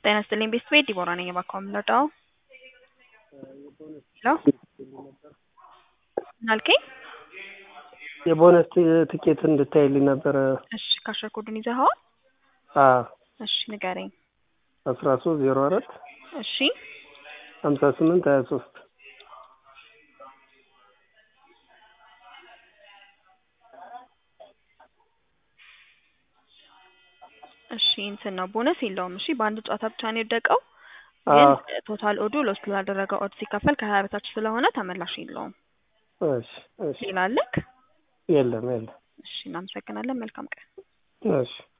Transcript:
ጤና ይስጥልኝ ቤተሰቤ ዲቦራ ነኝ እባክዎ የምንረዳው? ሄሎ ምን አልከኝ? የቦነስ ትኬት እንድታይልኝ ነበረ። እሺ ካሸር ኮዱን ይዘኸዋል? አዎ እሺ ንገረኝ። አስራ ሶስት ዜሮ አራት እሺ ሀምሳ ስምንት ሀያ ሶስት እሺ እንትን ነው ቦነስ የለውም። እሺ በአንድ ጨዋታ ብቻ ነው የወደቀው። ግን አዎ ቶታል ኦዱ ሎስ ላደረገው ኦድ ሲከፈል ከሀያ በታች ስለሆነ ተመላሽ የለውም። እሺ እሺ ሌላ አለክ? የለም የለም እሺ እናመሰግናለን። መልካም ቀን። እሺ